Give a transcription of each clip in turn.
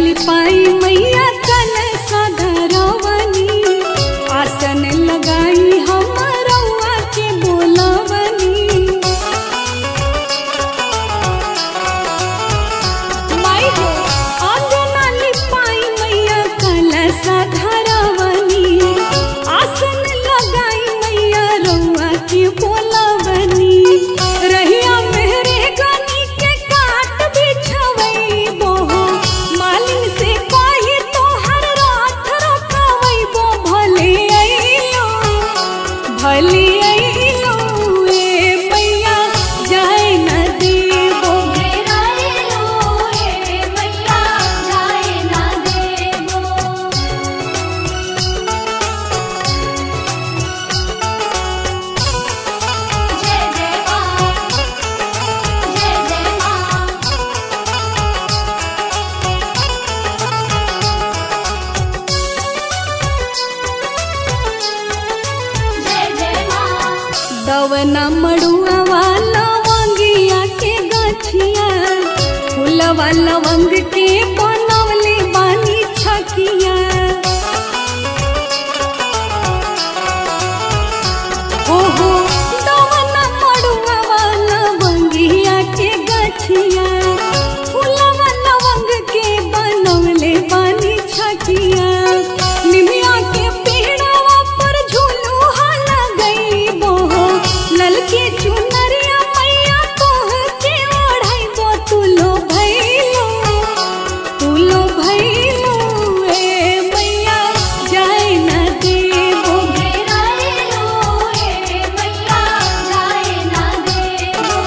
लिपाई मैया कल सधरवनी आसन लगाई हम रउआ के बोलवनी माई हो आंगना लिपाई मैया कल सधरवनी आसन लगाई मैया रउआ के बोलवनी रहिया मेहरे गनी के काट बिछवई बोहो मालिन से कही तोहर रात रखवई बो भले अइलो भले अइलो ए मैया जाए न देबो मेरा लो ए मैया जाए ना देबो जय जय मां जय जय मां जय जय मां दवना मड़ुआ वाला वंगिया के गछिया फूलवा लवंग के बनवले बानी छकिया ओहो दवना मड़ुआ वाला वंगिया के गछिया फूलवा लवंग के बनवले बानी छकिया निमिया के पेड़वा पर झूलुहा लगई बोहो ललके चुनरिया मैया तोह के ओढ़ाइबो तुलो भइलो तुलो भइलो ए मैया जाए न देबो मेरा लो ए मैया जाए ना देबो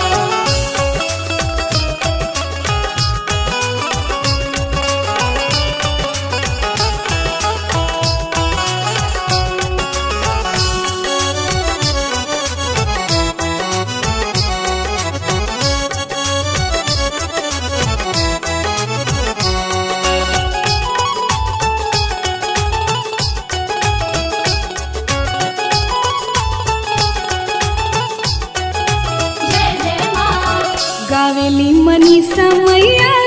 जय जय मां गावेली मनीषा मैया